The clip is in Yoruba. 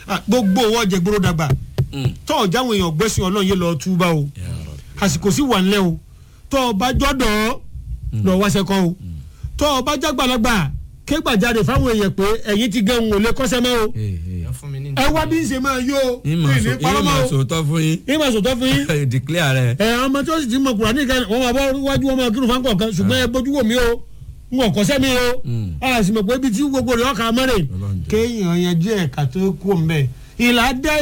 Ah, gbogbo owó ọjà gbóró dàgbà Mm. tọ́ ọjà àwọn èèyàn gbẹ́sìn ọlọ́run yé lọ túbà o Ya Rabbi. àsìkò sí wà nílẹ̀ o tọ́ ọba jọ́dọ̀ lọ wáṣẹ kọ́ o tọ́ ọba jágbàlagbà kégbàjáde fáwọn èèyàn pé ẹ̀yin ti gẹ̀hún ò lè kọ́sẹ́ mọ́ o Ee, ee. ẹ fún mi ní. ẹ wá bí ń ṣe máa yó o ìmọ̀ mi ní parọ́mọ́ o sòótọ́ fún yín ìmọ̀ sòtọ́ fún yín declare rẹ. ẹ ọmọ tí ó sì ti mọ kùrà nìkan wọn máa bọ wájú wọn máa kírun fáńkọ̀ kan ṣùgbọ́n ẹ bójú wò mí o n kò kọ́sẹ́ mi o Mm. a sì mọ̀ pé ibi tí gbogbo rẹ̀ ọkà mọ́rẹ̀ Ọlọ́run jẹ́. kéèyàn yanjú ẹ̀ka tó kú ọ̀nbẹ ìlà dẹ́